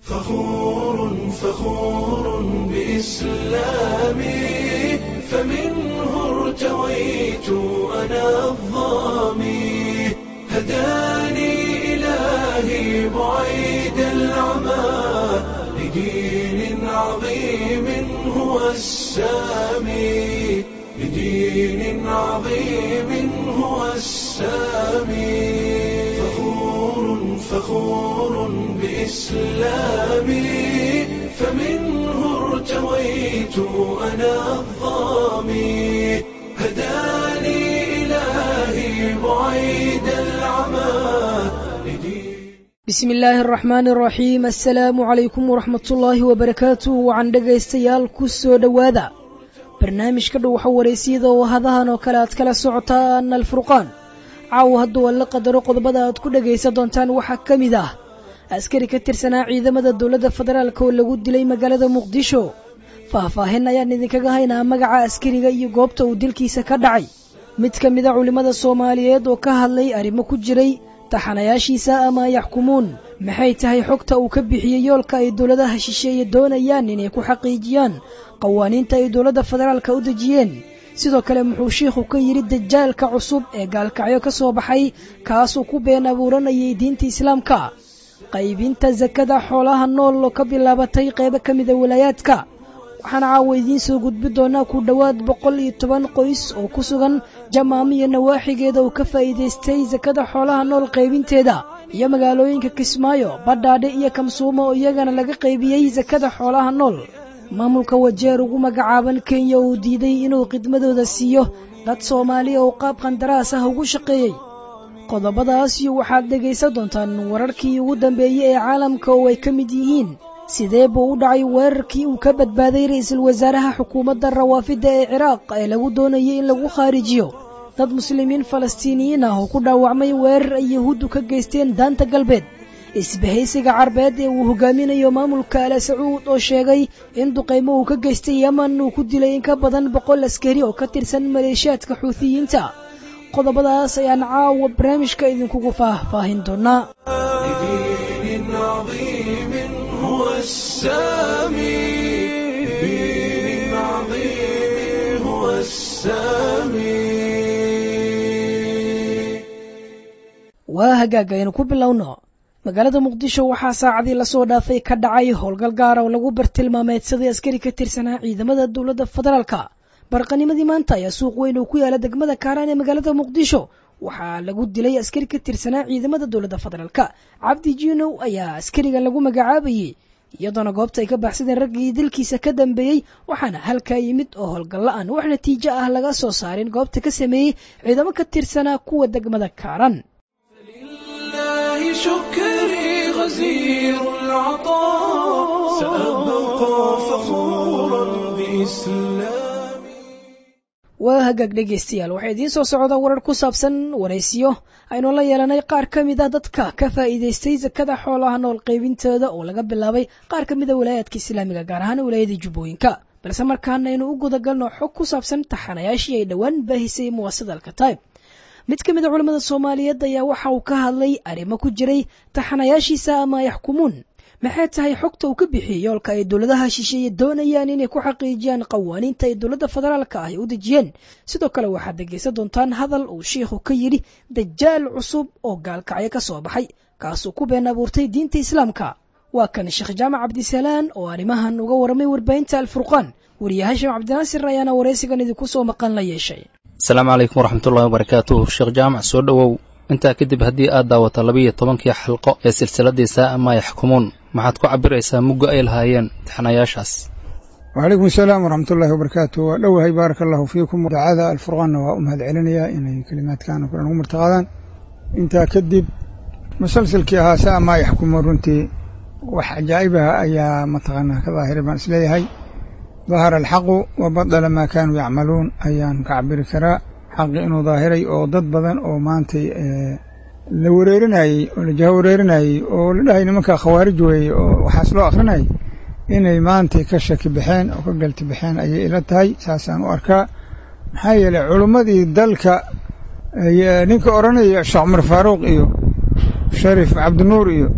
فخور فخور بإسلامي فمنه ارتويت أنا الظامي هداني إلهي بعيد العمى لدين عظيم هو السامي لدين عظيم هو السامي فخور فخور بإسلامي فمنه ارتويت أنا الظامي هداني إلهي بعيد العمى لدين bismi illaahi araxmaani araxiim assalaamu calaykum waraxmatullaahi wabarakaatuh wacan dhegaystayaal ku soo dhowaada barnaamijka dhow waxa waraysiyada oo hadahan oo kale aad kala socotaan alfurqaan caawa hadduu alla qadaro qodobada aad ku dhegaysan doontaan waxaa ka mid ah askari ka tirsanaa ciidamada dowladda federaalk oo lagu dilay magaalada muqdisho faahfaahin ayaan idinkaga haynaa magaca askariga iyo goobta uu dilkiisa ka dhacay mid ka mida culimmada soomaaliyeed oo ka hadlay arrimo ku jiray taxanayaashiisa ama yaxkumuun maxay tahay xogta uu ka bixiyey yoolka ay dowladaha shisheeye doonayaan inay ku xaqiijiyaan qawaaniinta ay dowladda federaalka u dejiyeen sidoo kale muxuu shiikhu ka yidhi dajaalka cusub ee gaalkacyo ka soo baxay kaasuu ku been abuuranayay diinta islaamka qaybinta sakada xoolaha nool oo ka bilaabatay qaybo ka mida walaayaadka waxaana caawa idiin soo gudbi doonaa ku dhowaad boqol iyo toban qoys oo ku sugan jamaamo iyo nawaaxigeeda uu ka faa'iidaystay sakada xoolaha nool qaybinteeda iyo magaalooyinka kismaayo badhaadhe iyo kamsuumo oo iyagana laga qaybiyey sakada xoolaha nool maamulka wajeer ugu magacaaban kenya uu diiday inuu khidmadooda siiyo dad soomaaliya oo qaab qandaraas ah ugu shaqeeyey qodobadaasiyo waxaad dhegaysan doontaan wararkii ugu dambeeyey ee caalamka oo ay ka mid yihiin sidee buu u dhacay weerarkii uu ka badbaaday ra'iisul wasaaraha xukuumadda rawaafidda ee ciraaq ee lagu doonayay in lagu khaarijiyo dad muslimiin falastiiniyiin ah oo ku dhaawacmay weerar ay yahuuddu ka geysteen daanta galbeed isbahaysiga carbeed ee uu hogaaminayo maamulka ala sacuud oo sheegay in duqaymo uu ka geystay yeman uu ku dilay in ka badan boqol askari oo ka tirsan maleeshiyaadka xuutiyiinta qodobadaas ayaan caawa barnaamijka idinkugu faahfaahin doonaa لدين عظيم هو السامي لدين عظيم هو السامي waa hagaag aynu ku bilowno magaalada muqdisho waxaa saacadii lasoo dhaafay ka dhacay howlgal gaara oo lagu bartilmaameedsaday askari ka tirsanaa ciidamada dowladda federaalka barqanimadii maanta ayaa suuq weyn oo ku yaala degmada kaaraan ee magaalada muqdisho waxaa lagu dilay askari ka tirsanaa ciidamada dowladda federaalka cabdi jiinow ayaa askarigan lagu magacaabayey iyadoona goobta ay ka baxsadeen raggii dilkiisa ka dambeeyey waxaana halkaa yimid oo howlgalla-aan wax natiijo ah laga soo saarin goobta ka sameeyey ciidamo ka tirsanaa kuwa degmada kaaraan لله شكري غزير العطاء سأبقى فخورا بإسلامي waa hagaag dhegaystayaal waxaa idiin soo socda warar ku saabsan waraysiyo aynu la yeelanay qaar ka mid a dadka ka faa'iidaystay sakada xoolaha nool qaybintooda oo laga bilaabay qaar ka mid a walaayaadka islaamiga gaar ahaan walaayada jubbooyinka balse markaana aynu u gudagalno xog ku saabsan taxanayaashii ay dhowaan baahisay muwaasada alkataib mid ka mid a culimmada soomaaliyeed ayaa waxa uu ka hadlay arrimo ku jiray taxanayaashiisa ama yaxkumuun maxay tahay xogta uu ka bixiyey yoolka ay dowladaha shisheeye doonayaan inay ku xaqiijiyaan qawaaniinta ay dowladda federaalka ah ay u dejiyeen sidoo kale waxaad dhegaysan doontaan hadal uu shiikhu ka yidhi dajaal cusub oo gaalkacyo ka soo baxay kaasuu ku been abuurtay diinta islaamka waa kan sheekh jaamac cabdisalaan oo arrimahan uga warramay warbaahinta alfurqaan wariye hashim cabdinaasir ayaana waraysigan idinku soo maqan la yeeshay asalaamu calaykum waraxmatullahi wabarakaatuh sheekh jaamac soo dhowow intaa kadib haddii aad daawato labiiyo tobankii xalqo ee silsiladii saa maa yaxkumuun maxaad ku cabiraysaa mugga ay lahaayeen taxanayaashaas wacalaykum asalaam waraxmatullaahi wabarakaatu waa dhowahay baaraka allahu fiikum daacada alfurqaanna waa u mahad celinayaa inay kelimaadkan oo kale nagu martaqaadaan intaa kadib musalsalkii ahaa saa maa yaxkumuun runtii wax cajaa'ibaha ayaa mataqaanaa ka daahiray baan isleeyahay dahara alxaqu wa badala maa kaanuu yacmaluun ayaan ka cabiri karaa xaqi inuu daahiray oo dad badan oo maantay la wareerinayey oo la jaha wareerinayey oo la dhahay nimankaa khawaarij weeye oo waxaas loo akhrinayay inay maantay ka shaki baxeen oo ka galti baxeen ayay ila tahay saasaan u arkaa maxaa yeelay culummadii dalka ninka odhanaya sheekh cumar faaruuq iyo sharif cabdinuur iyo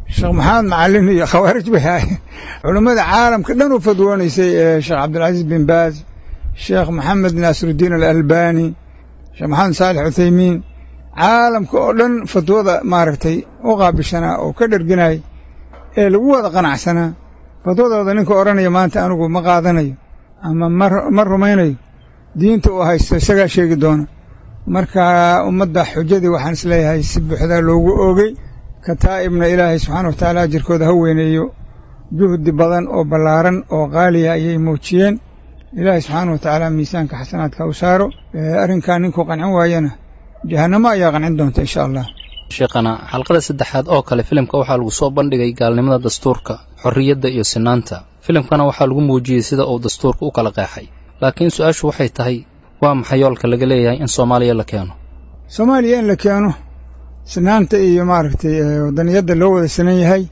sheekh maxamed macalin iyo khawaarij bay ahaayeen culammada caalamka dhan u fadwoonaysay ee sheekh cabdilcasiis bin baaz sheekh maxamed naasirudiin alalbani sheekh maxamed saalix cuthaymiin caalamka oo dhan fatwada maaragtay u qaabishanaa oo ka dherganay ee lagu wada qanacsanaa fatwadooda ninka odhanaya maanta anigu ma qaadanayo ama ma rumaynayo diinta uu haysto isagaa sheegi doona marka ummadda xujadii waxaan isleeyahay si buuxdaa loogu oogay kataa'ibna ilaahay subxaana wa tacaala ajirkooda ha weyneeyo juhdi badan oo ballaaran oo qaaliya ayay muujiyeen ilaahay subxaana wa tacaala miisaanka xasanaadka u saaro arrinkan ninkuu qancin waayana jahannamo ayaa qancin doonta insha allah sheekhana xalqada saddexaad oo kale filimka waxaa lagu soo bandhigay gaalnimada dastuurka xorriyadda iyo sinaanta filimkana waxaa lagu muujiyey sida uu dastuurka u kala qeexay laakiin su-aashu waxay tahay waa maxay yoolka laga leeyahay in soomaaliya la keeno soomaaliya in la keeno sinaanta iyo maaragtay waddaniyadda loo wada sinan yahay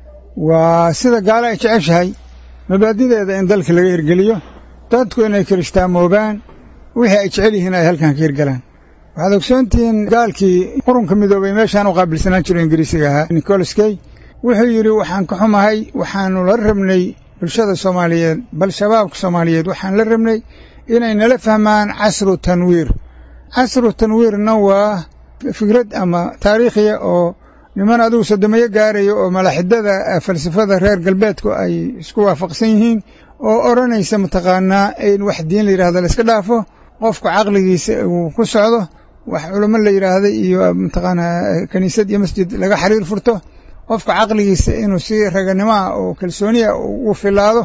waa sida gaalo ay jeceshahay mabaadideeda in dalka laga hirgeliyo dadku inay kirishtaamoogaan wixii ay jecel yihiin ay halkan ka hirgalaan waxaad ogsoontihiin gaalkii qurunka midoobay meeshaan u qaabilsanaan jiro ingiriisiga ahaa nicolas key wuxuu yidhi waxaan ka xumahay waxaannu la rabnay bulshada soomaaliyeed bal shabaabka soomaaliyeed waxaan la rabnay inay nala fahmaan casru tanwiir casru tanwiirna waa fikrad ama taariikhiya oo niman adigu sodomeyo gaarayo oo malaxidada falsafada reer galbeedku ay isku waafaqsan yihiin oo odhanaysa mataqaanaa in wax diin la yidhahdo la iska dhaafo qofka caqligiisa uu ku socdo wax culamo la yidhaahda iyo mataqaanaa kiniisad iyo masjid laga xiriir furto qofka caqligiisa inuu si raganimo ah oo kalsooniya u filaado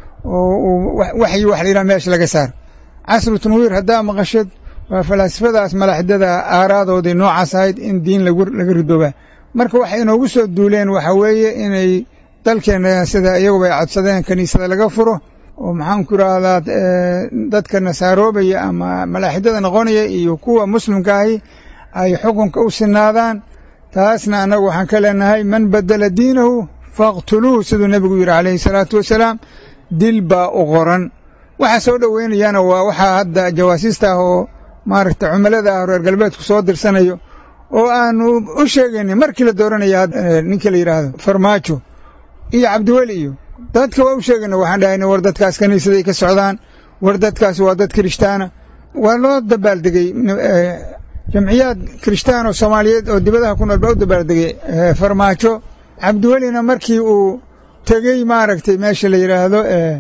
oo waxyi wax la yidhaha meesha laga saaro casru tanwiir haddaa maqashad waa falaasifadaas malaxidada aaraadoodii noocaas ahayd in diin laga ridoobaa marka waxay inoogu soo duuleen waxa weeye inay dalkeenna sida iyaguba ay codsadeen kiniisada laga furo oo maxaanku idhaahdaa dadka nasaaroobaya ama malaaxidada noqonaya iyo kuwa muslimka ahi ay xukunka u sinaadaan taasna annagu waxaan ka leenahay man badela diinahu faqtuluuh siduu nebigu yidhi calayhi salaatu wasalaam dil baa u qoran waxa soo dhoweynayana waa waxaa hadda jawaasiista ah oo maaragta cumilada ah reer galbeedku soo dirsanayo oo aanu u sheegaynin markii la dooranaya ninka la yidhaahdo farmaajo iyo cabdiweli iyo dadka waa u sheegayna waxaan dhahayna war dadkaas kiniisaday ka socdaan war dadkaas waa dad kirishtaana waa loo dabaaldegey jamciyaad kirishtaan oo soomaaliyeed oo dibadaha ku nool baa u dabaaldegey farmaajo cabdiwelina markii uu tegey maaragtay meesha la yidhaahdo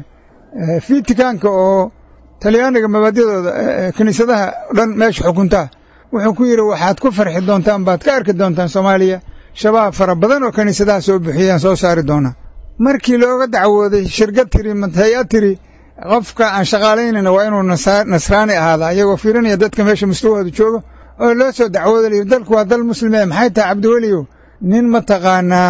fitikaanka oo talyaaniga mabaadidooda kiniisadaha dhan meesha xukuntaa wuxuu ku yidhi waxaad ku farxi doontaan baad ka arki doontaan soomaaliya shabaab fara badan oo kiniisadaha soo buxiyaan soo saari doonaa markii looga dacwooday shirkad tiri hay-ad tiri qofka aan shaqaalaynayna waa inuu nasraani ahaadaa iyagoo fiirinaya dadka meesha mustawahooda jooga oo loo soo dacwooda layidhi dalku waa dal muslime maxay tahay cabdiweliyow nin mataqaanaa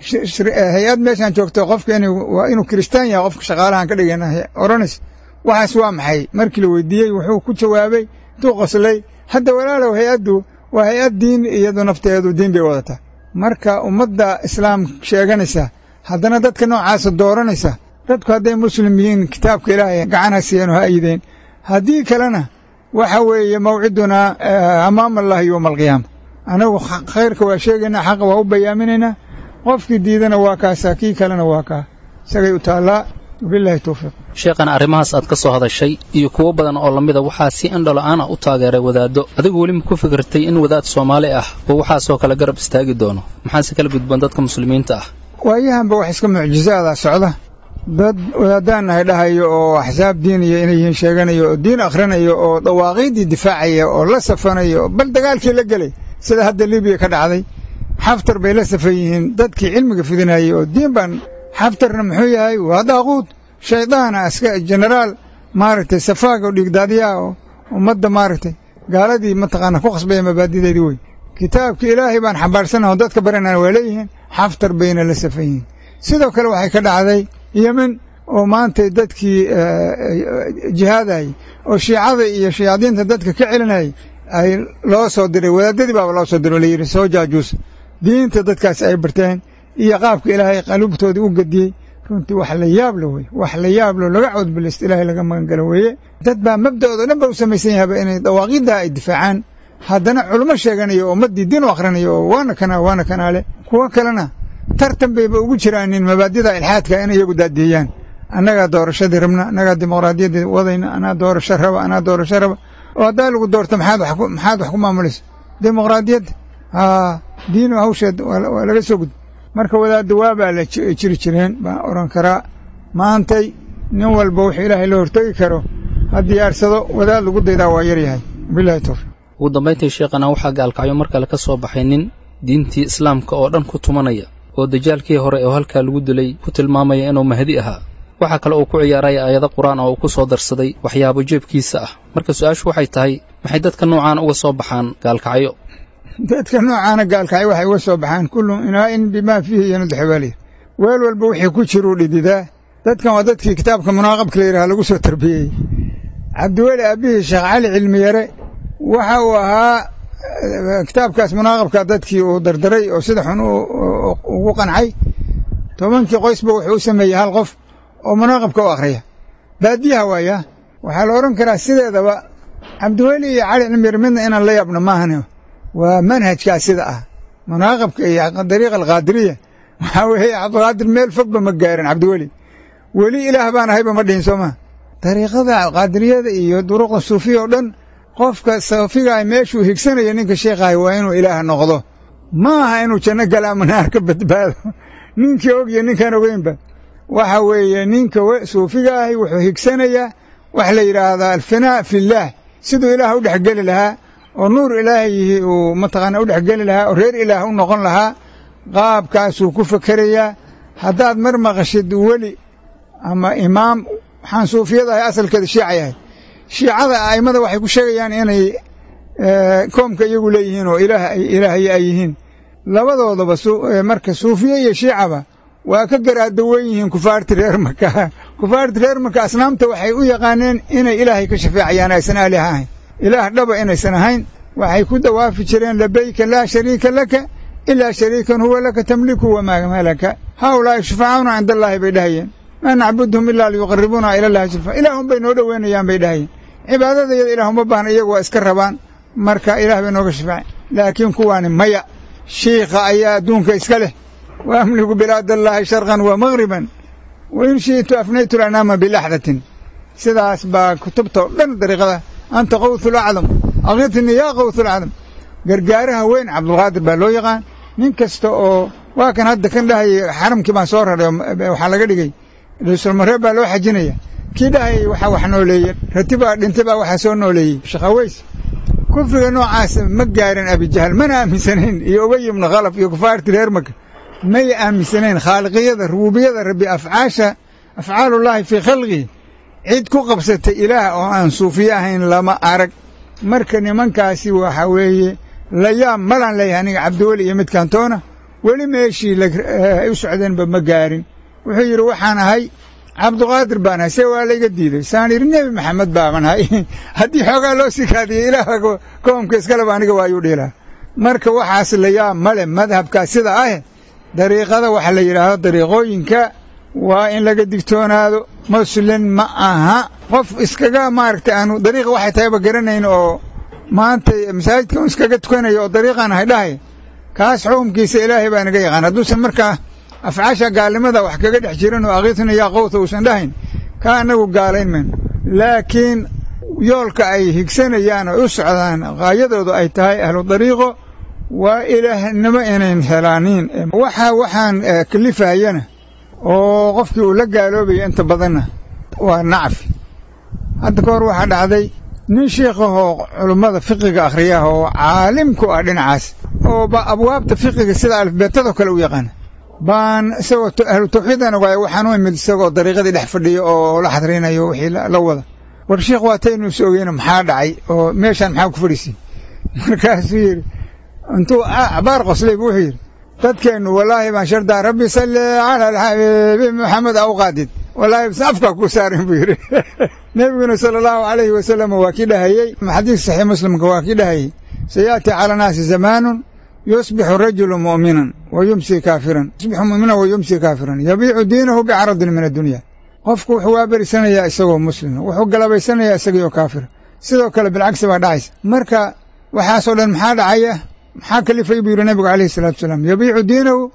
hay-ad meeshaan joogto qofka inuu kiristaan yahay qofka shaqaalahaan ka dhigana odhanays waxaas waa maxay markii la weydiiyey wuxuu ku jawaabay intuu qoslay hadda walaalow hay-addu waa hay-ad diin iyadu nafteedu diin bay wadataa marka ummadda islaam sheeganaysa haddana dadka noocaasa dooranaysa dadku hadday muslim yihiin kitaabka ilaahay gacan ha siiyeen oo ha ayideen haddii kalena waxa weeye mawcidunaa amaama allahi yowma alqiyaama anagu khayrka waa sheegaynaa xaqa waa u bayaaminaynaa qofkii diidana waa kaasaa kii kalena waa kaa isagay u taallaa wabilahi towfiiq sheekhana arrimahaas aad ka soo hadashay iyo kuwo badan oo lamida waxaa si indhola-aan ah u taageeray wadaaddo adigu weli ma ku fikirtay in wadaad soomaali ah oo waxaasoo kale garab istaagi doono maxaase kala gudban dadka muslimiinta ah waayahanba wax iska mucjizaada socda dad wadaadaannahay dhahayo oo axsaab diiniya inay yihiin sheeganayo oo diin akhrinayo oo dawaaqiiddii difaacaya oo la safanayo bal dagaalkii la gelay sida hadda libiya ka dhacday xaftar bay la safan yihiin dadkii cilmiga fidinayay oo diin baan xaftarna muxuu yahay waa daaquud shaydaana aska jenaraal maaragtay safaaga oo dhiigdaadiyaa oo ummadda maaragtay gaaladii mataqaana ku khasbaya mabaadideedii wey kitaabka ilaahay baan xambaarsanah oo dadka baranana waa leeyihiin xaftar bayna la safan yihiin sidoo kale waxay ka dhacday yemen oo maantay dadkii jihaadayay oo shiicada iyo shayaadiinta dadka ka celinayay ay loo soo diray wadaadadii baaba loo soo diray oo layidhi soo jaajuusa diinta dadkaasi ay barteen iyo qaabka ilaahay qaluubtoodii u gediyey runtii wax la yaablo wey wax la yaablo laga codbilaysto ilaahay laga magangalo weeye dad baa mabda'ooda dhan ba u samaysan yahaba inay dawaaqiiddaa ay difaacaan haddana culummo sheeganayo oo ummaddii diin u akhrinayo oo waana kanaa waana kanaale kuwo kalena tartan bayba ugu jiraanin mabaadida ilxaadka in iyagu daadiyeyaan annagaa doorashadii rabna annagaa dimuqraadiyaddii wadayna anaa doorasho raba anaa doorasho raba oo haddaa lagu doorto maxaad wax maxaad wax ku maamulaysa dimuqraadiyadda haa diinu hawsheed waa laga soo gud marka wadaadda waabaa la jiri jireen baan odhan karaa maantay nin walba wuxuu ilaahay la hortegi karo ha diyaarsado wadaad lagu daydaa waa yaryahay bilahi towfiq ugu dambayntii sheekhana waxaa gaalkacyo mar kale ka soo baxay nin diintii islaamka oo dhan ku tumanaya oo dajaalkii hore oo halkaa lagu dilay ku tilmaamaya inuu mahdi ahaa waxaa kale uu ku ciyaaraya aayado qur-aan oo uu ku soo darsaday waxyaabo jeebkiisa ah marka su-aashu waxay tahay maxay dadka noocaana uga soo baxaan gaalkacyo dadka noocaana gaalkacyo waxay uga soo baxaan kullu inaa'in bimaa fiihi yanudxibaalih weel walba wixii ku jiruu dhididaa dadkan waa dadkii kitaabka munaaqabka la yidhaha lagu soo tarbiyeyey cabdiweli aabbihii sheekh cali cilmiyare waxa uu ahaa kitaabkaas munaaqabka dadkii uu dardaray oo sida xun ugu qancay tobankii qoysba wuxuu u sameeyey hal qof oo munaaqabka u akhriya baadiyaha waaya waxaa la odhan karaa sideedaba cabdiweli iyo cali cilmiyare midna inaan la yaabno maahan waa manhajkaas sida ah munaaqabka iyo dariiqa alqaadiriya waxaa weeye cabdiqaadir meel fogba ma gaarin cabdiweli weli ilaah baan ahayba ma dhihin soo maa dariiqada qaadiriyada iyo duruqda suufiya oo dhan qofka soofigaah meeshuu higsanaya ninka sheekhahay waa inuu ilaah noqdo ma aha inuu janno gala ama naar ka badbaado ninkii og iyo ninkaan ogeynba waxa weeye ninka suufiga ahi wuxuu higsanayaa waxa la yidhaahdaa alfinaa fillaah siduu ilaah u dhexgeli lahaa oo nuur ilaahiyi uu mataqaana u dhexgeli lahaa oo reer ilaah u noqon lahaa qaabkaasuu ku fekerayaa haddaad mar maqashid weli ama imaam waxaan suufiyada ahay asalkeeda shiica yahay shiicada a'immada waxay ku sheegayaan inay koomka iyagu leeyihiin oo ilaah ilaahay ay yihiin labadoodaba marka suufiye iyo shiicaba waa ka garaadawan yihiin kufaarti reer maka kufaarti reer maka asnaamta waxay u yaqaaneen inay ilaahay ka shafeecayaan aysan aalih ahayn ilaah dhaba inaysan ahayn waxay ku dawaafi jireen labayka laa shariika laka ilaa shariikan huwa laka tamliku wamaa malaka haaulaa'i shufacauna cinda allaahi bay dhahayeen maa nacbudhum ilaa liyuqaribuuna ila llahi zulfa ilaahun bay noo dhoweynayaan bay dhahayeen cibaadadayada ilaah uma baahna iyagu waa iska rabaan marka ilaah bay nooga shafeeceen laakiin kuwaani maya shiikha ayaa adduunka iska leh wa amliku bilaad allaahi sharqan wa magriban wa in shi'tu afnaytu lanaama bilaxdatin sidaas baa kutubta oo dhan dariiqada anta qawthul acdam akitnii yaa qawthul acdam gargaaraha weyn cabdulqaadir baa loo yaqaan nin kasta oo waa kan hadda kan dhahayay xaramkii baan soo raray waxaa laga dhigay raiisulmareeb baa loo xajinaya kii dhahayay waxaa wax nooleeye rati baa dhintay baa waxaa soo nooleeyey shaqaweys kufriga noocaas ma gaarin abijahal mana aaminsanayn iyo ubay ibnu khalaf iyo kufaarti reer maka may aaminsanayn khaaliqiyada rubuubiyada rabbi afcaasha afcaalullaahi fii khalqihi cid ku qabsatay ilaah oo aan suufiye ahayn lama arag marka nimankaasi waxa weeye layaab malaan leeyahay aniga cabdiweli iyo midkantoona weli meeshii ay u socdeenba ma gaarin wuxuu yidhi waxaan ahay cabduqaadir baan ahay see waa layga diiday saan yidhi nebi maxamed baaban ahay haddii xoogaa loo sii kaadiyo ilaah koomka iskaleba aniga waayuu dhiilaa marka waxaas layaab male madhabkaa sida ah dariiqada waxa la yidhaahdo dariiqooyinka waa in laga digtoonaado muslin ma aha qof iskaga maaragtay aanu dariiqa waxay tahayba garanayn oo maanta masaajidka un iskaga tukanayo oo dariiqaan ahay dhahay kaas xukumkiisa ilaahay baa naga yaqaan hadduusan markaa afcaasha gaalnimada wax kaga dhex jirin oo akhitna yaa qowta uusan dhahayn kaa annagu gaalayn mayno laakiin yoolka ay higsanayaan oo u socdaan qaayadoodu ay tahay ahlu dariiqo waa ilaahnimo inayn helaaniin waxa waxaan kalifayana oo qofkii uu la gaaloobaya inta badanna waa nacfi hadda ka hor waxaa dhacday nin shiikhahoo culummada fiqiga akhriyaah oo caalim ku ah dhinacaas oo ba abwaabta fiqiga sida alifbeetadoo kale u yaqaana baan isagoo ahlu tawxiidan ogaay waxaan u imid isagoo dariiqadii dhex fadhiyo oo la xadrinayo wixii la wada war sheikh waa taynu is ogeyno maxaa dhacay oo meeshaan maxaa ku fadhiisay markaasuu yidhi intuu cabaar qoslay bu wuxuu yidhi dadkeennu wallaahi baan shardaa rabbi salli cala alxabiibi maxamed aw qaadid wallaahi bs afkaa kuu saarin buu yidhi nebiguna sala allahu calayhi wasalam waa kii dhahayey xadiis saxiix muslimka waa kii dhahayey sayaati cala naasi zamaanun yusbixu rajulu mu'minan wa yumsi kaafiran yusbixu mu'minan wa yumsi kaafiran yabiicu diinahu bicaradin min addunya qofku wuxuu waaberisanayaa isagoo muslima wuxuu galabaysanayaa isagiioo kaafira sidoo kale bilcagsi baa dhacaysa marka waxaasoo dhan maxaa dhacaya maxaa kalifay buu yidhi nebigu calayhi salatu wasalaam yabiicu diinahu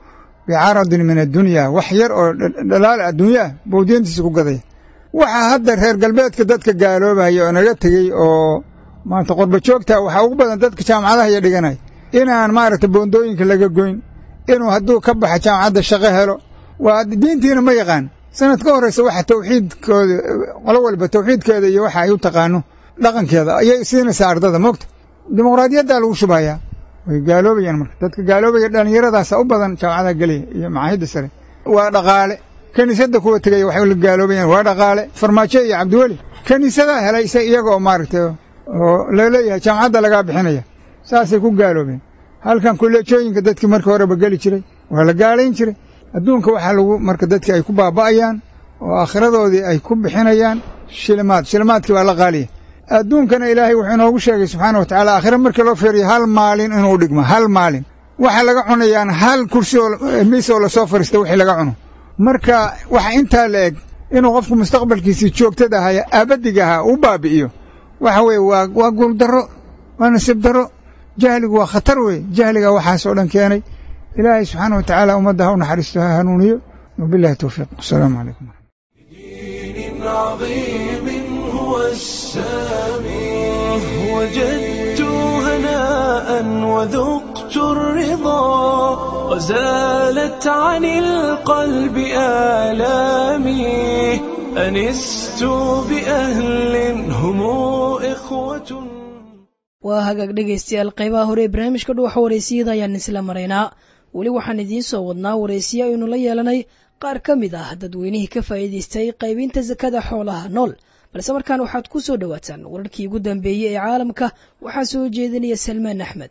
bicaradin min addunya wax yar oo dhalaal adduunya ah buu diintiisa ku gadaya waxaa hadda reer galbeedka dadka gaaloobaya oo naga tegey oo maanta qorba joogta waxaa ugu badan dadka jaamacadaha iyo dhiganaya inaan maaragta boondooyinka laga goyn inuu hadduu ka baxa jaamacadda shaqo helo waa diintiina ma yaqaan sanad ka horreysa waxa tawxiidkooda qolo walba tawxiidkeeda iyo waxa ay u taqaano dhaqankeeda ayay siinaysaa ardada moogta dimuqraadiyaddaa lagu shubayaa way gaaloobayaan marka dadka gaaloobaya dhallinyaradaasa u badan jaamacadaha gelaya iyo macaahidda sare waa dhaqaale kiniisadda kuwa tegaya waxay la gaaloobayaan waa dhaqaale farmaajo iyo cabdiweli kiniisadaa helay se iyaga oo maaragtay oo laleeyahay jaamacadda lagaa bixinaya saasay ku gaaloobeen halkan kuleejooyinka dadkii markii horeba geli jiray waa la gaalayn jiray adduunka waxaa lagu marka dadkii ay ku baaba'ayaan oo aakhiradoodii ay ku bixinayaan shilimaad shilimaadkii baa la qaaliya adduunkana ilaahay wuxuu inoogu sheegay subxaana wa tacala aakhira markii loo feeriyo hal maalin inuu dhigmo hal maalin waxaa laga cunayaan hal kursi oo miis oo lasoo fariista wixii laga cuno marka waxa intaa la eg inuu qofku mustaqbalkiisii joogtada ahaya aabadiga ahaa u baabi'iyo waxa weeye waa waa guuldarro waa nasiib darro jahligu waa khatar wey jahliga waxaas oo dhan keenay ilaahay subxaana wa tacaala ummadda ha u naxariisto ha hanuuniyo wabillahi towfiiq wasalaamu calaykum دين عظيم هو السامي وجدت هناء وذقت الرضا وزالت عن القلب آلامي أنست بأهل هم إخوة waa hagaag dhegaystayaal qaybaha hore ee barnaamijka dhuuxa wareysiyada ayaan isla maraynaa weli waxaan idiin soo wadnaa wareysiyo aynu la yeelanay qaar ka mid ah dadweynihii ka faa'iidaystay qaybinta sakada xoolaha nool balse markaan waxaad ku soo dhowaataan wararkii ugu dambeeyey ee caalamka waxaa soo jeedinaya salmaan axmed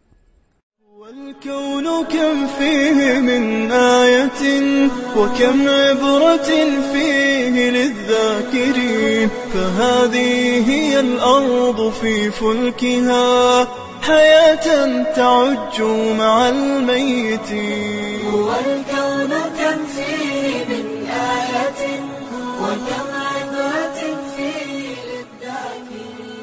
والكون كم فيه من آية وكم عبرة فيه للذاكرين فهذه هي الأرض في فلكها حياة تعج مع الميتين والكون كم فيه من آية وكم عبرة فيه للذاكرين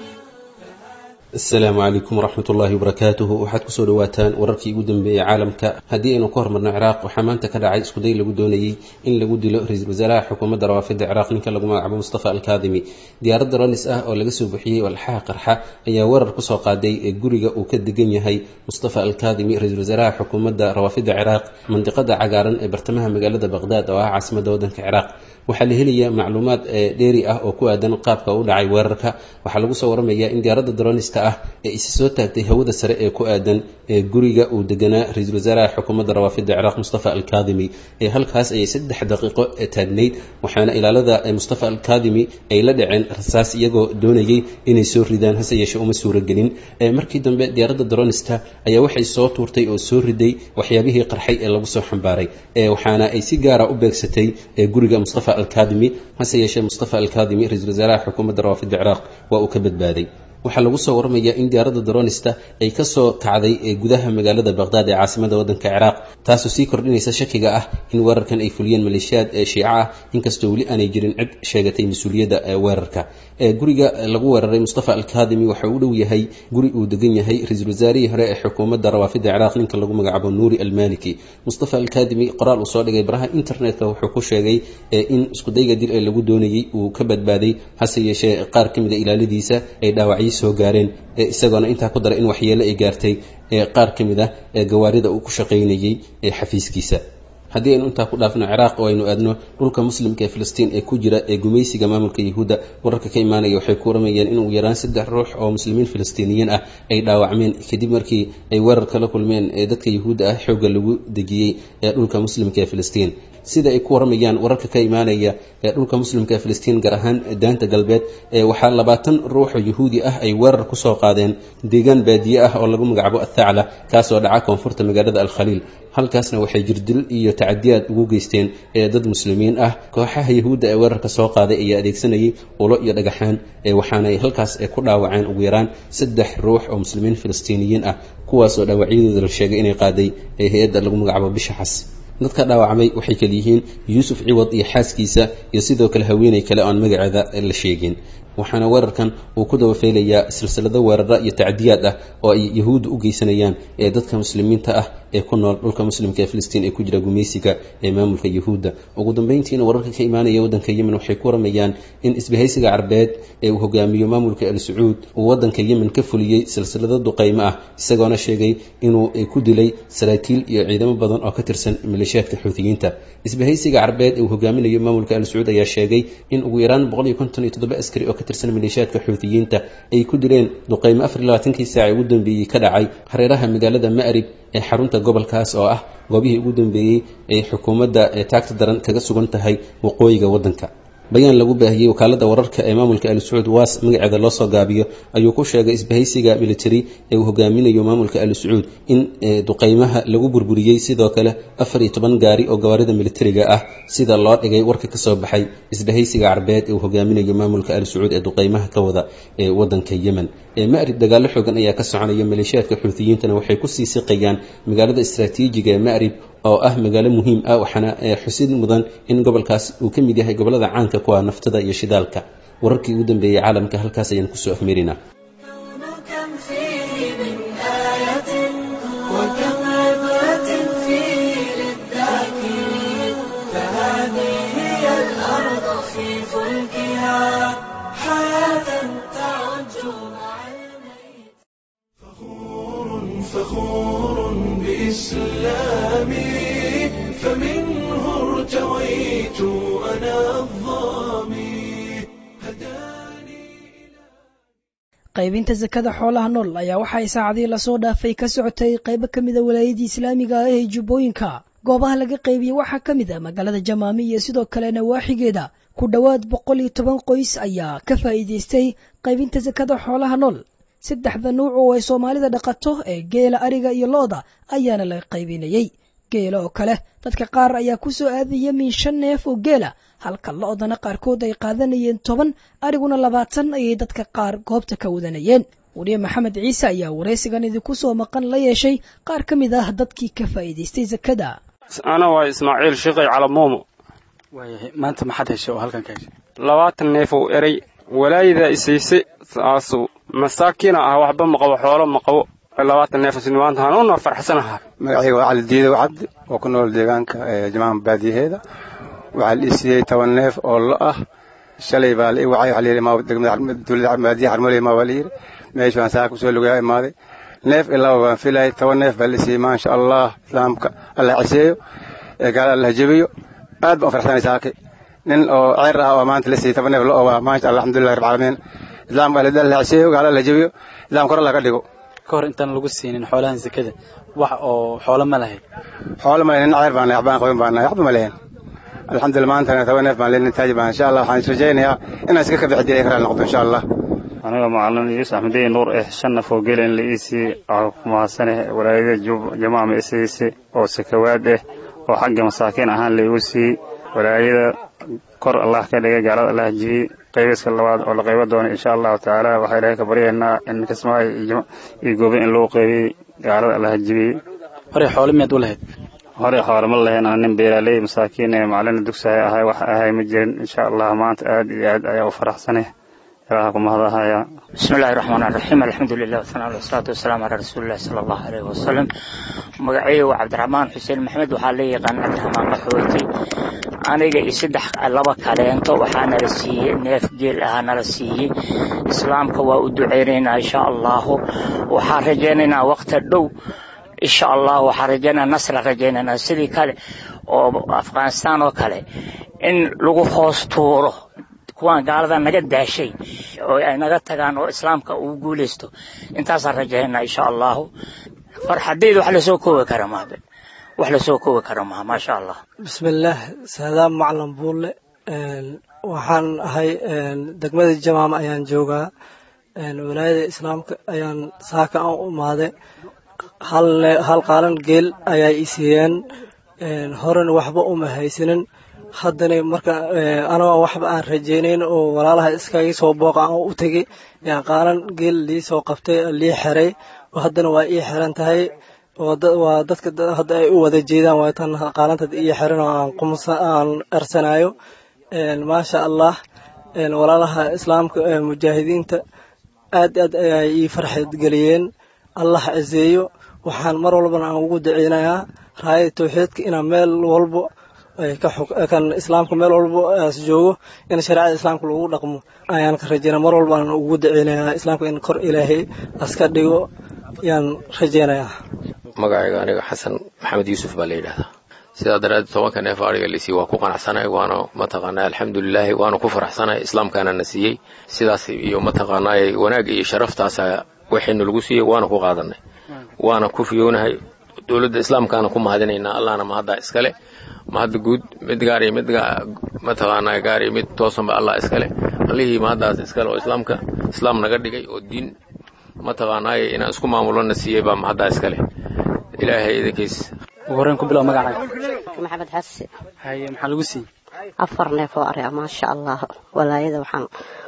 asalaamu calaykum waraxmat ullaahi wabarakaatuhu waxaad kusoo dhawaataan wararkii ugu dambeeyey caalamka haddii aynu ka hormarno ciraaq waxaa maanta ka dhacay iskuday lagu doonayey in lagu dilo ra-iisul wasaaraha xukuumadda rawaafidda ciraaq ninka lagu magacaabo mustafa alkaadimi diyaaradda ronis ah oo laga soo bixiyey walxaha qarxa ayaa weerar kusoo qaaday ee guriga uu ka degan yahay mustafa alkaadimi ra-iisul wasaaraha xukuumadda rawaafidda ciraaq mandiqada cagaaran ee bartamaha magaalada baqhdaad oo ah caasimadda waddanka ciraaq waxaa la helayaa macluumaad dheeri ah oo ku aadan qaabka u dhacay weerarka waxaa lagu soo waramayaa in diyaaradda dronista ah ee isi soo taagtay hawada sare ee ku aadan ee guriga uu deganaa ra-iisul wasaaraha xukuumadda rawaafidda ciraaq mustafa alkaadimi ee halkaas ayay saddex daqiiqo taagnayd waxaana ilaalada mustafa alkaadimi ay la dhaceen rasaas iyagoo doonayay inay soo ridaan hase yeeshee uma suuragelin markii dambe diyaaradda dronista ayaa waxay soo tuurtay oo soo riday waxyaabihii qarxay ee lagu soo xambaaray waxaana ay si gaara u beegsatay guriga mustafa alkaadimi hase yeeshee mustafa alkaadimi ra-iisul wasaaraha xukuumadda rawaafidda ciraaq waa uu ka badbaaday waxaa lagu soo waramayaa in diyaaradda dronista ay kasoo kacday ee gudaha magaalada baqhdaad ee caasimada waddanka ciraaq taasoo sii kordhinaysa shakiga ah in weerarkan ay fuliyeen maleeshiyaad ee shiico ah inkastoo weli aanay jirin cid sheegatay mas-uuliyadda weerarka guriga lagu weeraray mustafa alkaadimi waxa uu dhow yahay guri uu degan yahay ra-iisul wasaarihii hore ee xukuumadda rawaafidda ciraaq ninka lagu magacaabo nuuri almaliki mustafa alkaadimi qoraal uu soo dhigay baraha internetka wuxuu ku sheegay in iskudayga dil ee lagu doonayey uu ka badbaaday hase yeeshee qaar ka mid a ilaaladiisa ay dhaawacyo soo gaareen isagoona intaa ku dara in waxyeelo ay gaartay qaar ka mid ah gawaarida uu ku shaqaynayey xafiiskiisa haddii aynu intaa ku dhaafno ciraaq oo aynu aadno dhulka muslimka ee filistiin ee ku jira ee gumaysiga maamulka yahuudda wararka ka imaanaya waxay ku waramayeen in ugu yaraan saddex ruux oo muslimiin filistiiniyiin ah ay dhaawacmeen kadib markii ay weerar kala kulmeen ee dadka yahuudda ah xoogga lagu dejiyey ee dhulka muslimka ee filistiin sida ay ku waramayaan wararka ka imaanaya ee dhulka muslimka ee filistiin gaar ahaan daanta galbeed waxaa labaatan ruux oo yahuudi ah ay weerar kusoo qaadeen deegaan baadiye ah oo lagu magacaabo athacla kaasoo dhaca koonfurta magaalada alkhaliil halkaasna waxay jirdil iyo tacadiyaad ugu geysteen ee dad muslimiin ah kooxaha yahuudda ee weerarka soo qaaday ayaa adeegsanayay ulo iyo dhagaxaan waxaanay halkaas ku dhaawaceen ugu yaraan saddex ruux oo muslimiin filistiiniyiin ah kuwaasoo dhaawacyadooda la sheegay inay qaaday hay-adda lagu magacaabo bisha xas dadka dhaawacmay waxay kala yihiin yuusuf ciwad iyo xaaskiisa iyo sidoo kale haweeney kale oan magaceeda la sheegin waxaana weerarkan uu ku dabafeylayaa silsilado weerara iyo tacdiyaad ah oo ay yahuudda u geysanayaan ee dadka muslimiinta ah ee ku nool dhulka muslimka ee filistiin ee ku jira gumaysiga ee maamulka yahuudda ugu dambeyntiina wararka ka imaanaya waddanka yemen waxay ku waramayaan in isbahaysiga carbeed ee uu hogaamiyo maamulka al sacuud uu waddanka yemen ka fuliyey silsilado duqaymo ah isagoona sheegay inuu ku dilay saraakiil iyo ciidamo badan oo ka tirsan maleeshiyaadka xuutiyiinta isbahaysiga carbeed ee uu hogaaminayo maamulka al sacuud ayaa sheegay in ugu yaraan boqol iyo konton iyo toddoba askari oo ka tirsan maleeshiyaadka xuutiyiinta ay ku dileen duqaymo afar iyo labaatankii saaci ugu dambeeyey ka dhacay hareeraha magaalada ma'rib ee xarunta gobolkaas oo ah goobihii ugu dambeeyey ay xukuumadda ee taagta daran kaga sugan tahay waqooyiga waddanka bayaan lagu baahiyey wakaalada wararka ee maamulka al sacuud waas magaceeda loo soo gaabiyo ayuu ku sheegay isbahaysiga military ee uu hogaaminayo maamulka al sacuud in duqaymaha lagu burburiyey sidoo kale afar iyo toban gaari oo gawaarida militariga ah sida loo dhigay warka kasoo baxay isbahaysiga carbeed ee uu hogaaminayo maamulka al sacuud ee duqaymaha ka wada ee wadanka yemen ma'rib dagaalo xoogan ayaa ka soconaya maleeshiyaadka xuutiyiintana waxay kusii siqayaan magaalada istaraatiijiga ee ma'rib oo ah magaalo muhiim ah waxaana xusid mudan in gobolkaas uu ka mid yahay gobolada caanka ku ah naftada iyo shidaalka wararkii ugu dambeeyey caalamka halkaas ayaan kusoo afmeerinaa كم فيه من آية وكم عبرة فيه للذاكرين فهذه هي الأرض في فلكها حياة تعج مع الميت فخور بإسلامي فمنه ارتويت أنا الظامي هداني qaybinta sakada xoolaha nool ayaa waxay saacadii lasoo dhaafay ka socotay qaybo ka mida walaayadii islaamiga ah ee jubbooyinka goobaha laga qaybiyey waxaa ka mid a magaalada jamaami iyo sidoo kale nawaaxigeeda ku dhowaad boqol iyo toban qoys ayaa ka faa'iidaystay qaybinta sakada xoolaha nool saddexda nuuc oo ay soomaalida dhaqato ee geela ariga iyo lo-da ayaana la qaybinayey geela oo kale dadka qaar ayaa ku soo aadaya min shan neef oo geela halka lo-dana qaarkood ay qaadanayeen toban ariguna labaatan ayay dadka qaar goobta ka wadanayeen weliye maxamed ciise ayaa waraysigan idinku soo maqan la yeeshay qaar ka mid ah dadkii ka faa'iidaystay sakada ana waa ismaaciil shiqay calamuumo waayahay maanta maxaad heshay oo halkan ka heshay labaatan neef uu eray walaayada isiise saasu masaakiina ah waxba ma qabo xoolo ma qabo labaatan neef maanta hanuuna farxsanaha magacayga waa cali diidow cabdi oo ku nool deegaanka jamaca baadiyaheeda waxaa la isiiyey toban neef oo lo ah shalay baa la ii wacay waxaa la yidhi ma degmada dowladda baadiyaha xarmoley ma baa la yidhi meesh baan saa kusoo lugaa imaaday neef ilaa baan filayay toban neef baa la isiiyey maasha allah islaamka allah ciseeyo gaala allah jebiyo aad baan u farxsanay saake nin oo ceer ah oo maanta la siiyey toban neef lo waa maasha allah alxamdulillahi rabbil caalamiin islaamka allah ciseeyo gaala allah jebiyo islaam kor allah ka dhigo ka hor intaan lagu siinin xoolahan sakada wax oo xoolo ma lahayd xoolo ma lahayn nin ceer baan nahay waxbaan qabin baan nahay waxba ma lahayn alxamdulillah maantana toban neef baan leelin taaji baan insha allah waxaan israjaynayaa inaan iska ka bixi diray karaal noqdo insha allah aniga macalin yuusuf axmediye nuur eh shan naf oo gela in la ii siiyey waxaa ku mahadsaneh walaayada jamaca ma isiise oo sakawaad eh oo xagga masaakiin ahaan la igu siiyey walaayada kor allah ka dhigay gaalada allah jibiyey qaybiska labaad oo la qaybo doono insha allahu tacaala waxaa ilaahay ka baryaynaa in kismaayo iyo goobe in loo qaybiyey gaalada allah jibiyey hore xoolo miyaad u lahayd hore xoolo ma lahayn ana nin beeraaley masaakiin ee macalina dugsahay ahay wax ahay ma jirin insha allah maanta aad iyo aad ayaa u faraxsanay ilaha ku mahadahaya بسم الله الرحمن الرحيم الحمد لله والثناء والصلاة والسلام على رسول الله صلى الله عليه وسلم مقعي وعبد الرحمن حسين محمد وحالي قان عبد الرحمن قحوتي aniga iyo saddex laba kaleento waxaa nala siiyey neef geel ahaa nala siiyey islaamka waa u duceynaynaa insha allahu waxaan rajaynaynaa waqti dhow insha allah waxaan rajaynaa nasra rajaynaynaa sidii kale oo afghanistan oo kale in lagu hoos tuuro kuwaan gaalada naga daashay oo ay naga tagaan oo islaamka uu guulaysto intaasaan rajaynaa insha allahu farxadayda wax lasoo koobi kara maabe wax lasoo koobi kara maha maasha allah bismillaah saadaam maclan buulle waxaan ahay degmada jamaama ayaan joogaa walaayada islaamka ayaan saaka aan u imaaday hal qaalan geel ayaa i siiyeen horena waxba uma haysanin haddana marka anagoo waxba aan rajaynayn oo walaalaha iskaga soo booqa aan u tegey yaan qaalan geel lii soo qabtay lii xiray haddana waa ii xiran tahay waa dadka hadda ay u wada jeedaan waa tan qaalantad iyo xiran oo aan qumsa aan ersanayo maasha allah walaalaha islaamka mujaahidiinta aad aad ayay ii farxad geliyeen allah ciseeyo waxaan mar walbana aan ugu daceynayaa raayada tawxiidka inaan meel walbo kan islaamka meel walbo as joogo in shareecada islaamka lagu dhaqmo ayaan ka rajeynaya mar walba aan ugu daceynayaa islaamka in kor ilaahay aska dhigo yaan rajeynayaa magacayga aniga xasan maxamed yuusuf baa la yidhahdaa sidaa daraaddeed tobanka neef ariga laisiiye waa ku qanacsanay waana mataqaanaa alxamdulilaahi waana ku faraxsanay islaamkaana na siiyey sidaas iyo mataqaanaa wanaag iyo sharaftaasa waxaynu lagu siiyey waana ku qaadanay waana ku fiyoonahay dowladda islaamkaana ku mahadinaynaa allahna mahaddaa iskale mahadda guud mid gaar iyo mid mataqaanaa gaar iyo mid toosanba allah iskale allihii mahaddaas iskale oo islaamka islaam naga dhigay oo diin mataqaanaaye inaan isku maamulona siiyey baa mahaddaa iskale ilaahay idinkiis ugu horreyn ku bilow magacaaga maxamed xasi haye maxaa lagu siiyey afar neef oo ari maasha allah walaayada waxaan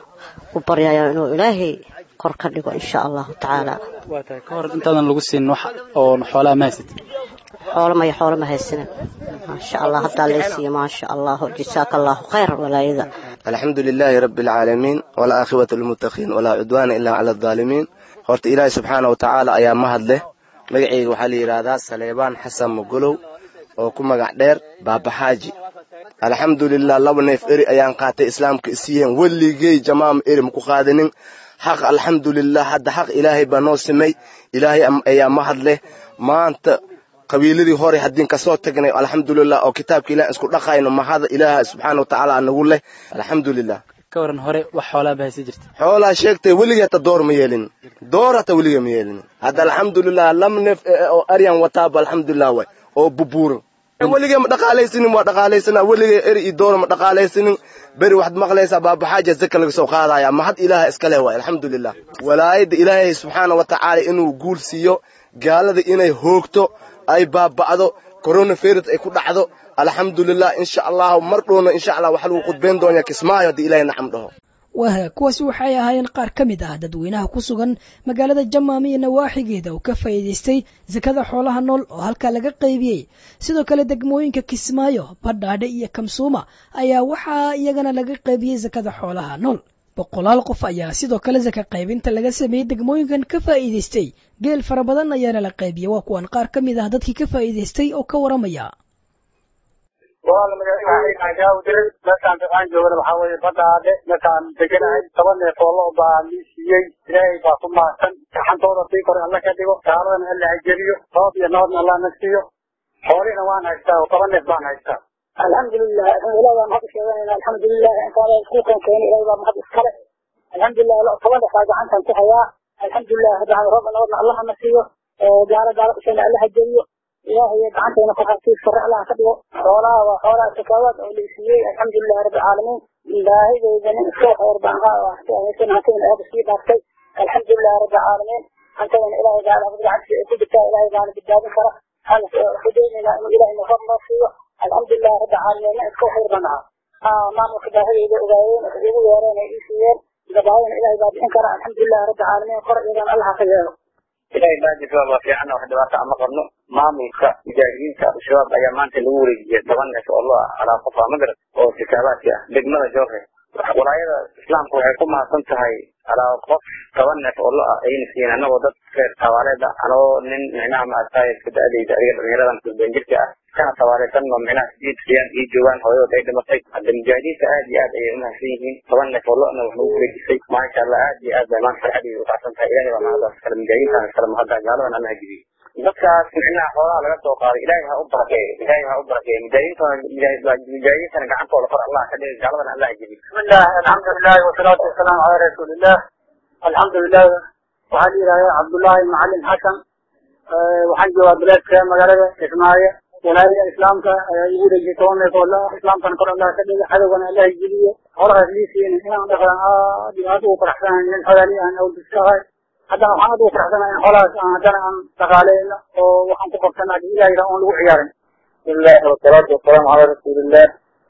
u baryayaa inuu ilaahay kor ka dhigo insha allahu tacaala waa tahay ka hor intaadan lagu siin wax oo xoolaha ma haysatid xoolo maya xoolo ma haysanin maasha allah haddaa laysiiye maasha allah jasaaka allahu khayr walaayada alxamdu lilaahi rabi alcaalamiin walaakhibatu lilmuttaqiin walaa cudwaana ilaa cala aldaalimiin horta ilaahi subxaana wa tacaala ayaa mahad leh magacayga waxaa la yidhaahdaa saleebaan xasan mogolow oo ku magac dheer baabaxaaji alxamdulilah laba neef eri ayaan qaatay islaamka isiiyeen weligey jamaama eri maku qaadanin xaq alxamdulilah hadda xaq ilaahay baa noo simay ilaahay ayaa mahad leh maanta qabiiladii hore haddiin kasoo tagnay alxamdulilah oo kitaabka ilaah isku dhaqayno mahada ilaaha subxaana wa tacaala nagu leh alxamdulilah ka waran hore wax xoolaa ba haysa jirta xoolaa sheegtay weligii hata door ma yeelin door hata weligii ma yeelin hadda alxamdulilah lam neef oo aryan wataaba alxamdulilah way oo bubuuran weligee ma dhaqaalaysanin waa dhaqaalaysanaa weligee eri iyo door ma dhaqaalaysanin beri waxaad maqlaysaa baabaxaaja zaka laga soo qaadaya mahad ilaaha iskale waay alxamdulilah walaayadda ilaahay subxaana wa tacaala inuu guul siiyo gaalada inay hoogto ay baaba'do coronavirus ay ku dhacdo alxamdulilah insha allahu mar dhowna insha allah waxa lagu khudbayn doonaa kismaayo haddii ilaahay nacam dhaho waaha kuwaasi waxay ahaayeen qaar ka mid ah dadweynaha ku sugan magaalada jamaama iyo nawaaxigeeda oo ka faa'iidaystay sakada xoolaha nool oo halkaa laga qaybiyey sidoo kale degmooyinka kismaayo badhaadhe iyo kamsuuma ayaa waxaa iyagana laga qaybiyey sakada xoolaha nool boqolaal qof ayaa sidoo kale saka qaybinta laga sameeyey degmooyinkan ka faa'iidaystay geel fara badan ayaana la qaybiyey waa kuwan qaar ka mid ah dadkii ka faa'iidaystay oo ka waramaya diray markaan fiqaan joogana waxaa weeye badhaadhe markaan deganahay toban neef oo lo baa lii siiyey ilaahay baa ku mahadsan gaxantooda sii kore alla ka dhigo gaaladana alla hajeliyo roob iyo nabadna allah na siiyo xoolihina waan haystaa oo toban neef baan haystaa alxamdulilah ilahi baa mahad sheeganayna alxamdulilah intaada isku keenkeena ilahi baa mahad iskale alxamdulilah toban neef baa gacantan ku hayaa alxamdulilah haddaan roob nabadna allaha na siiyo gaalo gaalo dhashayna alla hajeliyo ilaahay gacantayna ku xasiis sare allaha ka dhigo xoolaha waa xoolaha sakaawaad oo laysiiyey alxamdulilah rabbi caalamiin baahideydana iska xeer baan haysan hantayna aada sii dhaaftay alxamdulilah rabbi caalamiin hantayna ilaahay gaala gacantisa ay ku jirtaa ilaahay gaala badbaadin kara waxaan xudeynayna inuu ilaahay nafad noo siiyo alxamdulilah rabbi caalamiinna iska xeer baan ahaa maamulka baahideyda ogaayeen waxay igu yeereen ay ii siiyeen gabaayana ilaahay baa bixin kara alxamdulilah rabbi caalamiin kor iyadan allaha ka yeelo ilaahay baajisa waa fiican wax dhibaato ama qabno maamulka mujaahidiinta al-shabaab ayaa maanta lagu wareejiyay toban neef oo loo alaa qofa magarad oo sikaabaadki ah degmada joore walaayada islaamka waxay ku mahadsan tahay alaa qof toban neef oo lo ah ayna siiyeen anagoo dad reer tawaaleeda anagoo nin micnaha maaragtay iska da-adayda adiga dhalinyaradan kulbeenjirka ah kana tawaaleysan oo micnaha sideed siyaan ii joogaan hooyadood ay dhimatay hadda mujaahidiinta aad iyo aad ayay umahadsan yihiin toban neef oo lo-na wax nagu wareejisay maasha allah aad iyo aad bay maanta farxadii u kacsan tahay ilahay baa mahadaas kale mujaahidiintaan kale mahadda gaaladan allaha jibiyey dadkaas micnaha xoolaha laga soo qaaday ilaahay ha u barakeeyo ilaahay ha u barakeeyo mujaahidiintana mujaahidiintana gacantooda kor allah ka dhigay gaaladan allah jibiy bismillah alxamdulilah wasalaatu wasalaamu calaa rasuulillah alxamdulilah waxaa la yidhahdaa cabdullaahi macalin xasan waxaan joogaa bilaadka magaalada kismaayo walaayada islaamka ayaa igu wareejiyay toban neef oo la islaamkana kor allah ka dhiga cadowgana allah jibiyo xoolahaas lii siiyeen inaan dhaqan aad iyo aad ugu faraxsanahay nin xogaali aan awdiskahay haddana waxaan aad ugu faraxsanahay in xoolahaas aan haddana aan dhaqaaleyno oo waxaan ku qabsana ilaahayda oon lagu ciyaarin bismillahi wasalaatu wasalaamu calaa rasuulillah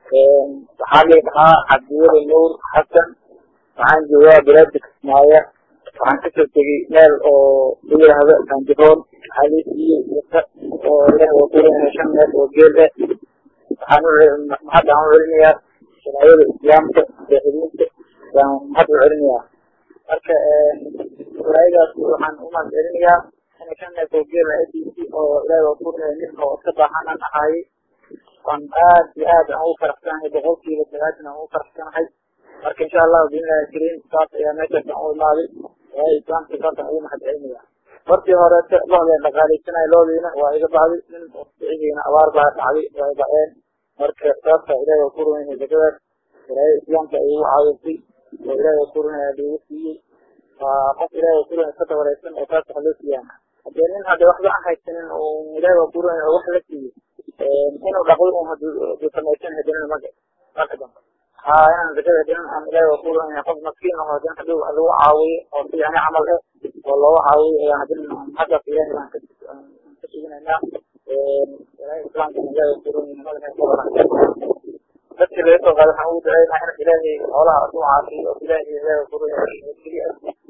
waxaa la dhahaa cabdiweli nuur xasan waxaan joogaa bilaada kismaayo waxaan kasoo tegey meel oo la yidhaahdo ganjiroon waxaa lii siiyey wata oo leh oo kuleeyahay shan neef oo geel ah waxaan mahadda aan u celinayaa sharaayada islaamka mujaahidiinta baan mahad u celinayaa marka walaayadaas waxaan u mahad celinayaa inay ka neefo geela a b c oo ilaahay waa kurinaya ninka oo iska baahan aan ahaayey waan aad iyo aad aan ugu faraxsanahay boqolkiiba sagaashan aan ugu faraxsanahay marka insha allahu biillahi kariim saas ayaa meeshaas aan u imaaday ilaahay islaamka saasaan ugu mahad celinaya markii hore loodeen dhaqaaleysanaya loodiina waa iga baxday nin sicidiina abaar baa dhacday waa i dhaceen marka saasa ilaahay waa kurinaya zakadaas ilaahay islaamka ay igu caawisay oo ilaahay waa kurinaya liigu siiyey waa qof ilaahay waa kurinaya iska dabareysan oo saas wax loo siiyaan haddee nin hadde waxba aan haysanin oo ilaahay waa kurinaya oo wax la siiyey inuu dhaqdo un haduu samaysan hadinin maga marka dambe ha inaan zakada hadinin aan ilaahay waa kurinaya qof maskiin aho hadin haduu lagu caawiyo oo si yani camal eh oo looga caawiyo ayaan hadin haddaas ilaahay baan ka ka suginaynaa ilaahay islaamka ilaahay waa kurinaya madaxa kubaran dadkii laga soo qaaday waxaan ugu duceynaa in ilaahay xoolaha u caafiyo oo ilaahay ilaahay waa kurinaya keliya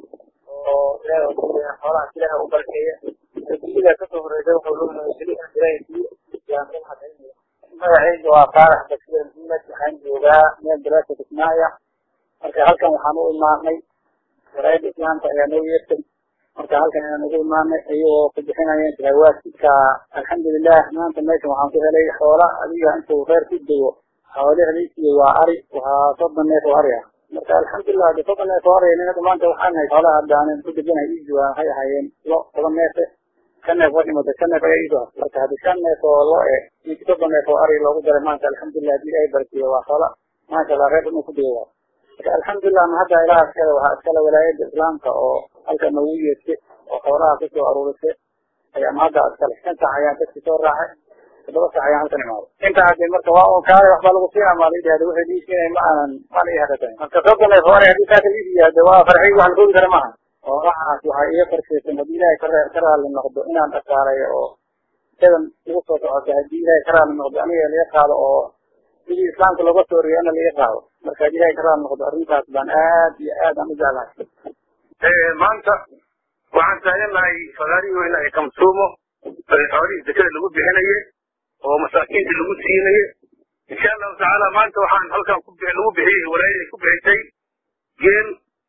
oo ilaahay waa kurinaya xoolaha ilaahay u barkeeya adduunyada kasoo horeysa wuxuu luminaya keliya in ilaahay siiyo yaan u mahad celinaya magacayga waa faarax bakir maxamed waxaan joogaa meel daraasa kismaayo marka halkan waxaan u imaanay walaayada islaamka ayaa noo yeertay marka halkan ayaan ugu imaanay iyagoo ku bixinayeen shahawaadka alxamdulilah maanta meeshan waxaan ku helay xoola adiga intuu reer ku dego xoolihdiisiyo waa ari waa soddon neef oo ari ah marka alxamdulilah de soddon neef oo ari ninada maanta waxaan hay xoolaha hadda aanan ku deganahay iigu waxay ahaayeen lo toban neefe shan neef waa dhimata shan neef ayaa iigu ah marka haddi shan neef oo lo e ninki soddon neef oo ari loogu daray maanta alxamdulilah hadii ay barkiyo waa xoola maasha allah reer inuu ku dego waa marka alxamdulilah ma hadda ilaha iskale waxaa iskale walaayada islaamka oo halka noogu yeertay oo xoolaha kusoo aruurisay ayaa ma hadda iskale shan sac ayaan dadki soo raacay toddoba sac ayaan halkan imaaday inta haddi marka waa un kaale waxbaa lagu sii amaaday dhahda waxay lii siinay ma aanan mana ii hadatayn marka soddon neef hore haddii saaka lii siiyaa de waa farxay wax la koobi kara maaha oo waxaas waxaa iga farshaysan haddii ilaahay ka ka raali noqdo inaan dhaqaalayo oo isadan igu soo socota haddii ilaahay ka raali noqdo aniga laga qaado oo sidii islaamka looga soo riyo ana laga qaado marka haddii ilaahay ka raali noqdo arrintaas baan aad iyo aad aan u jeclahay maanta waxaan taaganahay fagaarihii weyna ee kamsuumo xoolihii zakada lagu bixinaye oo masaakiinta lagu siinaye insha allahu tacaala maanta waxaan halkan ku lagu bixiyey walaayadii ku bixisay geel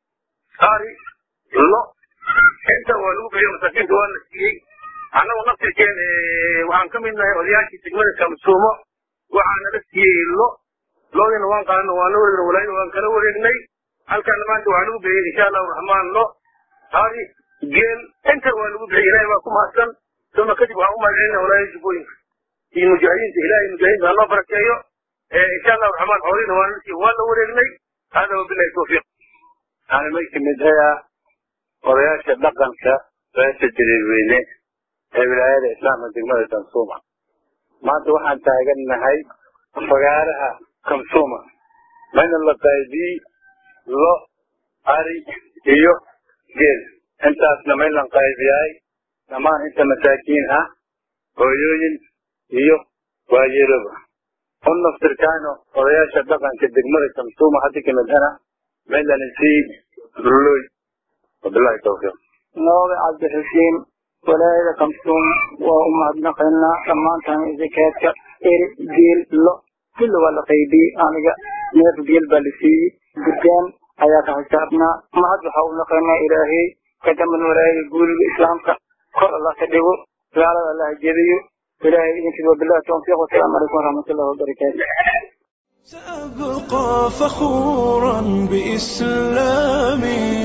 ari lo inta waa lagu bixiyo masaakiinta waa la siiyey annagu naftirkeen waxaan ka mid nahay odayaashii degmada kamsuumo waxaana la siiyey lo loodina waan qaadana waan la wareegna walaayada waan kala wareegnay halkaana maanta waxaa lagu bixiyey insha allahu raxmaan lo ari geel inta waa lagu bixiyey ilahay baa ku mahadsan uma kadib waxaan u mahadcelina walaayada jubbooyinka iyo mujaahidiinta ilahay mujaahidiinta hanoo barakeeyo insha allahu raxmaan xoolihina waan la siiyey waan la wareegnay hada wabilahi tawfiiq waxaan may kamid hayaa odayaasha dhaqanka beesha jaliilweyne ee wilaayada islaamka degmada kamsuuma maanta waxaan taagannahay fagaaraha kamsuuma mayna la qaybiyey lo ari iyo geel intaasna maylan qaybiyahay dhammaan inta masaakiin ah hooyooyin iyo waayeeloba un naftirkaano odayaasha dhaqanka degmada kamsuuma haddi kamid hana maylan isii ruloy wabilahi tawfiiq nooga cabdixusiin walaayada kamsuum waa u mahadnaqaynaa dhammaantan zakaadka eri geel lo kulli waa la qaybiyey aniga neef geel baa la siiyey gurgaan ayaa ka xisaabnaa mahad waxaa u naqaynaa ilaahay kadaman walaayada guuliga islaamka kor allah ka dhigo gaalada allah jebiyo ilaahay idinkiis wabilahi tawfiiq wasalaamu calaykum waraxmatullahi wabarakaatu سأبقى فخورا بإسلامي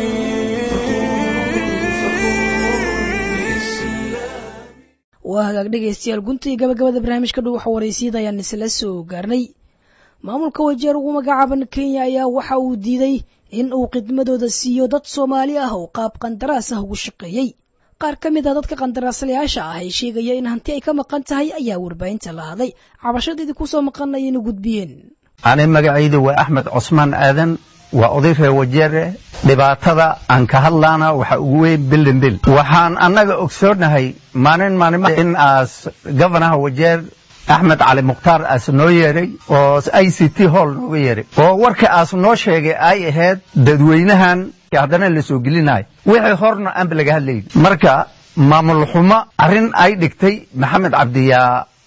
waa hagaag dhegaystayaal gunta iyo gabagabada barnaamijka dhow waxa waraysiyada ayaan isla soo gaarnay maamulka wajeer ugu magacaaban kenya ayaa waxa uu diiday in uu khidmadooda siiyo dad soomaali ah oo qaab qandaraas ah ugu shaqeeyey qaar ka mid a dadka qandaraaslayaasha ah ee sheegaya in hanti ay ka maqan tahay ayaa warbaahinta la hadlay cabashadeedii kusoo maqan ayayna gudbiyeen ani magacaydu waa axmed cusmaan aadan waa oday reer wajeere dhibaatada aan ka hadlaana waxa ugu weyn bilindil waxaan annaga ogsoonahay maalin maalin in aas governaha wajeer axmed cali mukhtaar aas noo yeedhay oo i c t hall nooga yeedhay oo warka aas noo sheegay ay ahayd dadweynahan haddana la soo gelinayo wixii horna aanba laga hadlayni marka maamul xumo arrin ay dhigtay maxamed cabdiyaa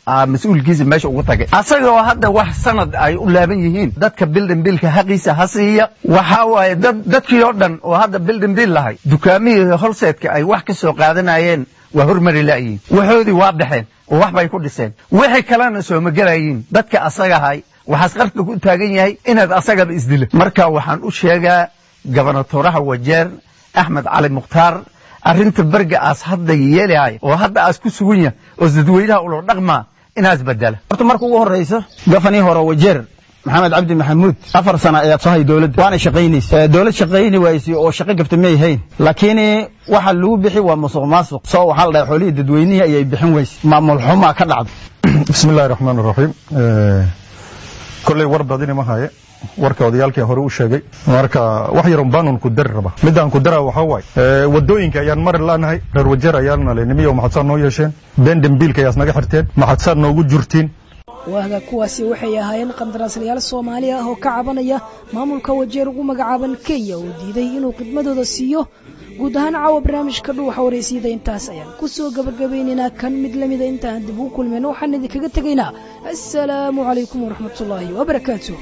mas-uulkiisa meesha ugu tagay asagoo hadda wax sanad ay u laaban yihiin dadka bildin bilka xaqiisa ha siiya waxaa waaye dad dadkii oo dhan oo hadda bildin bil lahay dukaamihii holseedka ay wax ka soo qaadanayeen waa hormari la'yiin waxoodii waa baxeen oo wax bay ku dhiseen wixii kalena sooma gelayiin dadka asagahay waxaas qarka ku taagan yahay inaad asagaba isdilo marka waxaan u sheegaa gabernatoraha wajeer axmed cali mukhtaar arrinta berga aas hadda yeelahay oo hadda aas ku sugan yahay oo dadweynaha ulo dhaqmaa inaas bedela horta marka ugu horraysa gafanii hore wajeer maxamed cabdi maxamuud afar sana ayaad soo hay dowladda waana shaqaynaysa dowlad shaqayni waysay oo shaqo gabta may hayn laakiin waxa lagu bixi waa musuq maasuq soo waxaa la dhahay xoolihii dadweynihii ayay bixin weysay maamul xumaa ka dhacda bismi illahi raxmaan raxiim kolley war badini ma haye warka odayaalkii hore u sheegay marka wax yarun baanun ku dari raba midaan ku daraa waxaa waaye wadooyinka ayaan mari laanahay reer wajeer ayaana le nimiyo maxadsaad noo yeesheen been dembiilka ayaas naga xirteen maxadsaad noogu jurtiin waaga kuwaasi waxay ahaayeen qandaraaslayaal soomaali ah oo ka cabanaya maamulka wajeer ugu magacaaban kenya oo diiday inuu khidmadooda siiyo guud ahaan caawa barnaamijka dhuuxa wareysiyada intaas ayaan ku soo gabagabaynaynaa kan mid la mida intaan dib ugu kulmayno waxaan idinkaga tegaynaa assalaamu calaykum waraxmatullaahi wabarakaatu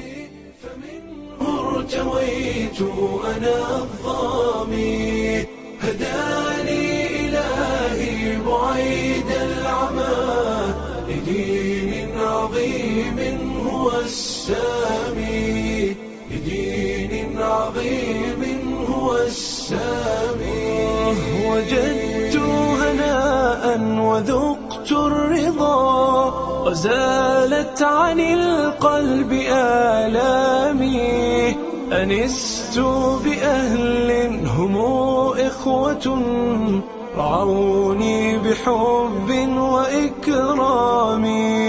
ارتويت أنا الظامي هداني إلهي بعيد العمى لدين عظيم هو السامي لدين عظيم هو السامي وجدت هناء وذقت الرضا وزالت عن القلب آلامي أنست بأهل هم إخوة رعوني بحب وإكرام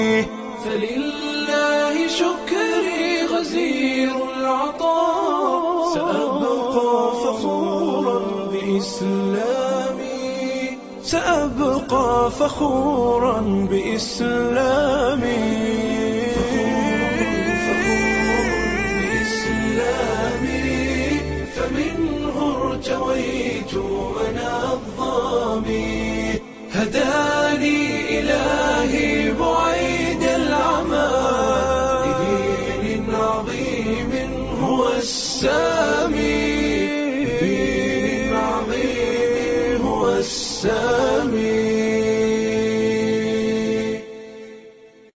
فلله شكري غزير العطاء سأبقى فخورا بإسلامي سأبقى فخورا بإسلامي بإسلامي فمنه ارتويت أنا الظامي هداني إلهي بعيد العمى لدين عظيم هو السامي